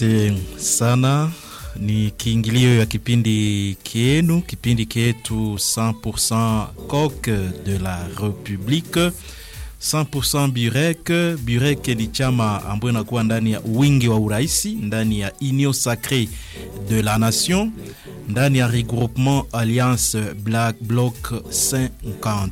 Asante sana. Ni kiingilio ya kipindi kienu, kipindi kietu 100% coq de la Republique 100% Burek. Burek ni chama ambayo inakuwa ndani ya wingi wa uraisi, ndani ya Union Sacrée de la Nation, ndani ya regroupement Alliance Black Bloc 50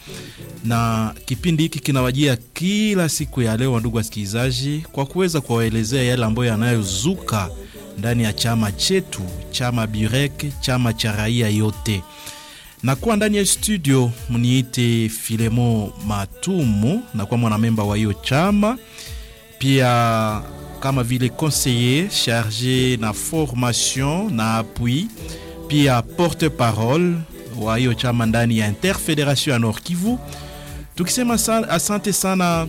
na kipindi hiki kinawajia kila siku ya leo, ndugu wasikilizaji, kwa kuweza kuwaelezea yale ambayo yanayozuka ndani ya chama chetu, chama Burek, chama cha raia yote. Na kuwa ndani ya studio mniite Filemo Matumu, na kuwa mwanamemba wa hiyo chama, pia kama vile conseiller charge na formation na appui, pia porte parole wa hiyo chama ndani ya Interfederation ya Nord Kivu tukisema sana, asante sana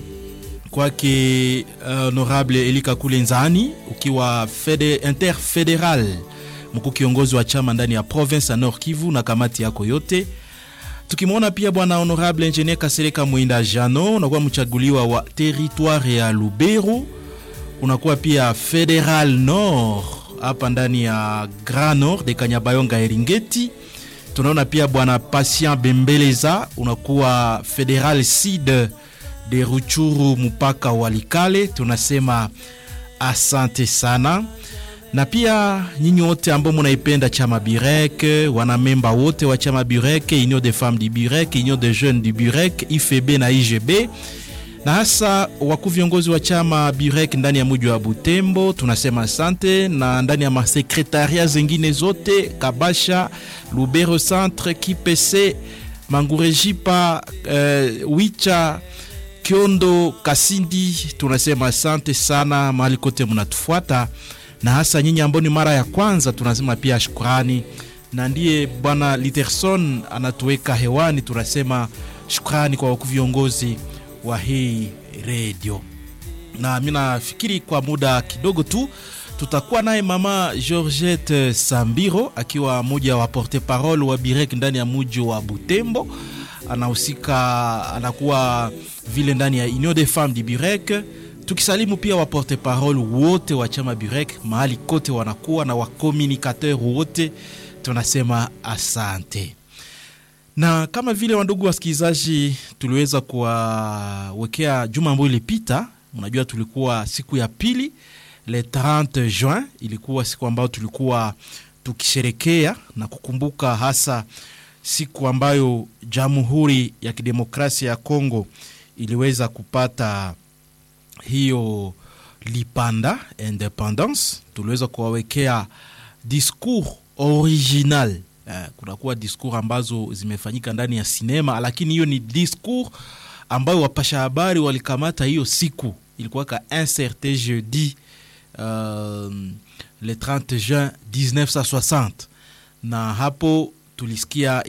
kwake honorable Elika Kulenzani ukiwa fede, interfederal mkuu kiongozi wa chama ndani ya province ya Nord Kivu na kamati yako yote. Tukimwona pia bwana honorable engineer Kasereka Mwinda Jano, unakuwa mchaguliwa wa territoire ya Lubero, unakuwa pia federal nord hapa ndani ya Grand Nord de Kanyabayonga Eringeti tunaona pia bwana Patient Bembeleza unakuwa federal sud de Ruchuru mpaka Walikale, tunasema asante sana. Na pia nyinyi wote ambao munaipenda chama Burek, wanamemba wote wa chama Burek, Union des femmes du Burek, Union des jeunes du Burek, IFB na IGB na hasa wakuu viongozi wa chama Burek ndani ya mji wa Butembo, tunasema asante, na ndani ya masekretaria zingine zote Kabasha, Lubero Centre, Kipese, Mangurejipa, uh, Wicha, Kiondo, Kasindi, tunasema asante sana mahali kote mnatufuata, na hasa nyinyi ambao ni mara ya kwanza, tunasema pia shukrani, na ndiye bwana Literson anatuweka hewani, tunasema shukrani kwa wakuu viongozi wa hii redio, na mi nafikiri kwa muda kidogo tu tutakuwa naye mama Georgette Sambiro akiwa moja wa porte parole wa Birek ndani ya muji wa Butembo. Anahusika, anakuwa vile ndani ya Union des femmes du Birek. Tukisalimu pia wa porte parole wote wa chama Birek mahali kote wanakuwa na wakomunikateur wote, tunasema asante na kama vile wandugu wasikilizaji, tuliweza kuwawekea juma ambayo ilipita. Unajua, tulikuwa siku ya pili le 30 juin, ilikuwa siku ambayo tulikuwa tukisherekea na kukumbuka hasa siku ambayo Jamhuri ya Kidemokrasia ya Kongo iliweza kupata hiyo lipanda independence. Tuliweza kuwawekea discours original Uh, kunakuwa discours ambazo zimefanyika ndani ya sinema, lakini hiyo ni discours ambayo wapasha habari walikamata hiyo siku, ilikuwa ka un certain jeudi uh, le 30 juin 1960 na hapo tulisikia